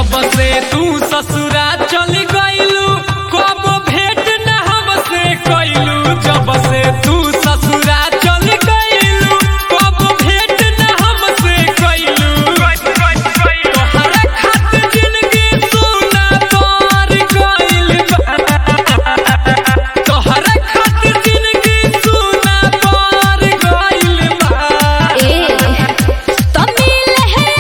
जब से तू ससुरा चल गइलू कब भेंट न हमसे कइलू जब से तू ससुरा चल गइलू कब भेंट न हमसे कइलू तोहरा खातिर जिंदगी सुना पार गइल बा तोहरा खातिर जिंदगी सुना पार गइल बा ए तमिल है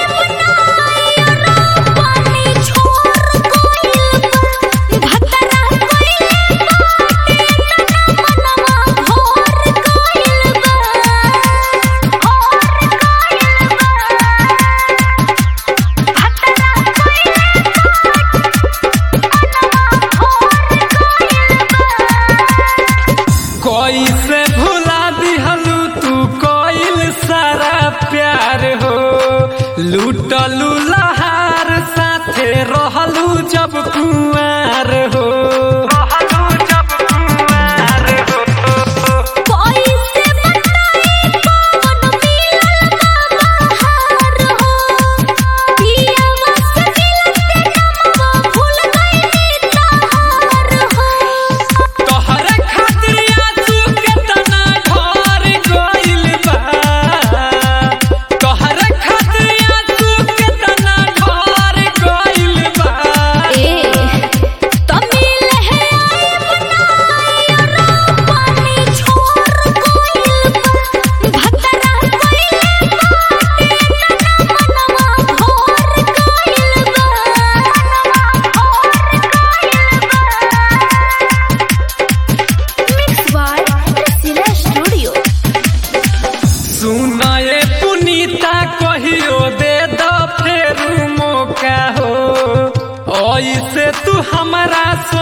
पानी छोड़ कोइल भतरा कोइल मनवा भोर कोइल बा और कोइल बा भतरा कोइल कैसे भुला दिहलू तू कोइल सारा प्यार हो लूटलू लहार साथे रहलू जब कुआर हो कोई से बताई कौन मिलल बाहर हो पिया बस मिलते नमवा भूल गइली तहार हो तोहरा खातिर आंसू केतना ढार गइल बा तोहरा खातिर आंसू केतना ढार गइल बा ए तमिल है पानी छोड़ कोइल भतरा कोइल मनवा भोर कोइल बा मिक्स बाय सिला स्टूडियो सुनाए पुनीता कहियो दे द फेरू मौका हो ऐसे तू हमारा सो